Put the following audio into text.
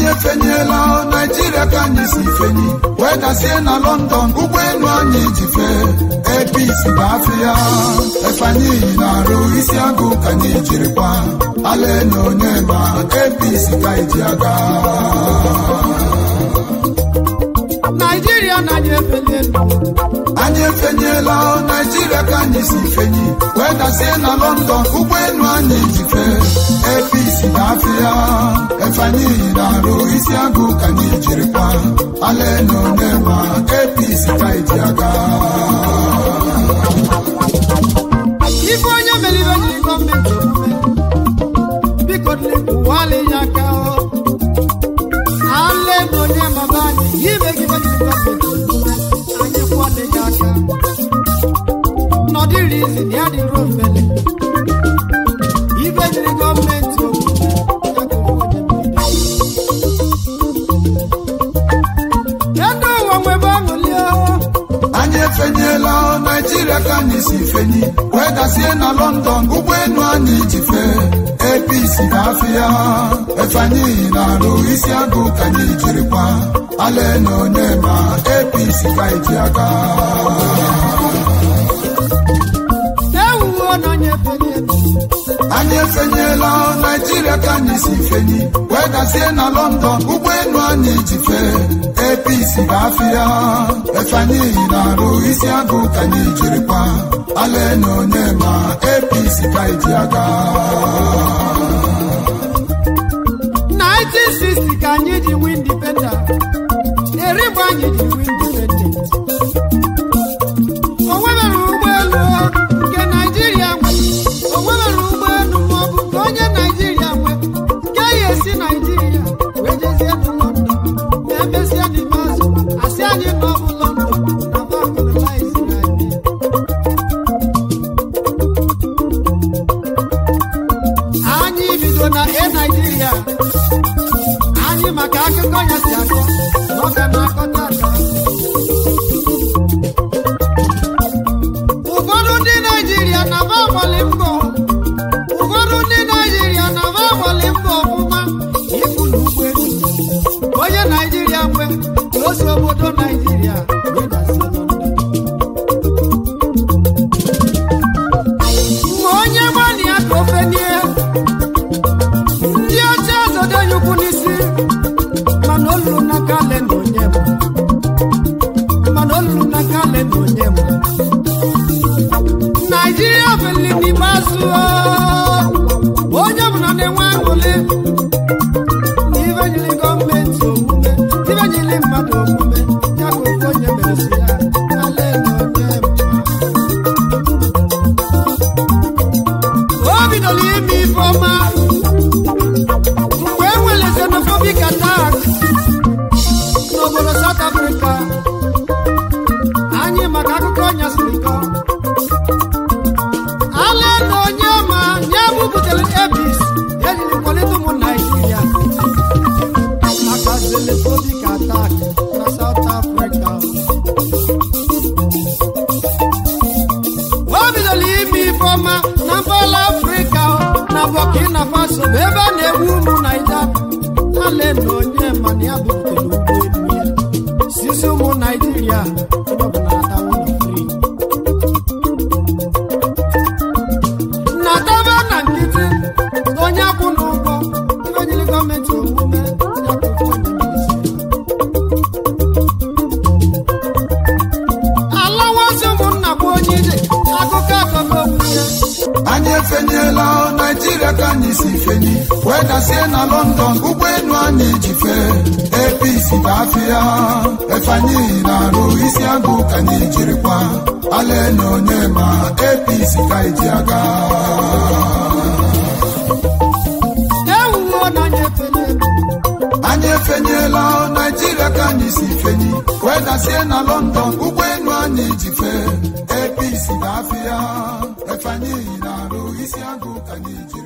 anyị efenyela naijiria ka anyị si fenyi wee dasie na london ụgbọelu anyị ji fee epis bụ afịa efeanyị na-arụ isi agụ ka anyị jirikwa ale na onye ma epis ka iji aga naijiria na anyị efeli elu anyị efenyela naijiria ka anyị si fenyi wee dasie na london ụgbọelu anyị ji fee epis na afịa efeanyị na-arụ isi agụ ka anyị jirikwa ale na onye ma epis ka iji aga ife onye mere ibe jiri gọọmenti omume biko lekwuwala ya aka o ale na onye maba anyị imegide jiri gọọmenti omume anyị kwale ya aka nọdịrị izi na ya dịrị ofele ibe jiri gọọmenti omume ya ka onye Kedu ụwa nwebe aṅụli o anyị efenyela naijiria ka anyị si fenyi wee dasie na london ụgbọelu anyị ji fee apc na afịa efeanyị na-arụ isi agụ ka anyị jirikwa ale na onye ma apc ka iji aga ewuwo na onye efeli elu anyị efenyela naijiria ka anyị si fenyi wee dasie na london ụgbọelu anyị ji fee apc na afịa efeanyị na-arụ isi agụ ka anyị jirikwa ale na onye ma apc ka iji aga 1960 ka anyị ji nwee indipendent eri mgbe anyị ji nwee indipendent o nwebere ụgbọelu nke naijiria nwe o nwebere ụgbọelu maọbụ nke onye naijiria nwe nke ya esi naijiria wee jezie na london ma emesịa n'ime azụ asị anyị na ọ bụ london na vakolonize anyị anyị bido na e naijiria anyị maka akụkọ ya si akọ na ọ ga na-akọta aka ụfọdụ ndị naijiria na-aba agbali mbọ ụfọdụ ndị naijiria na-aba agbali mbọ ọfụma ịbụ na ụgbọelu onye naijiria nwe ka o si obodo naijiria wee dazie London. ma onye gbani ya ka ofe nie ndị ọcha zodo ya ukwu n'isi mana olulu na kale na onye m mana olulu na kale na onye m naijiria beli n'ikpeazụ onye ọbụla na-enwe aṅụrị na ibe nyere gọọmenti omume ibe nyere mmadụ omume ya ka ofu onye mere si ya kale na onye m o bidoro ime ife ọma mgbe e nwere xenophobic attack n'obodo South Africa anyị maka akụkọ ọnya siri kọ ala na onye ma nye bubutere ebis ejiri kwalite ụmụ naijiria maka xenophobic attack na South Africa o bidoro ime ife ọma na mpaghara afrịka na burkina faso bụ ebe a na-egbu ụmụ naija ale na onye mana ya butere ụgbọelu ya sisi ụmụ naijiria onye ọbụla atawo na fri na taba na nkịtị onye akwụ na ụgwọ ibe nyere gọọmenti omume ya ka ofu onye merisi alawazi ụmụnna bụ onye ije akụkọ akọkọ okwu ya anyị efenyela naijiria ka anyị si fenyi wee dasie na london ụgbọelu anyị ji fee apc bụ afịa efeanyị na-arụ isi agụ ka anyị jirikwa ale na onye ma apc ka iji aga ewuwo na anyị efele elu anyị efenyela naijiria ka anyị si fenyi wee dasie na london ụgbọelu anyị ji fee apc bụ afịa efeanyị na-arụ isi agụ ka anyị ji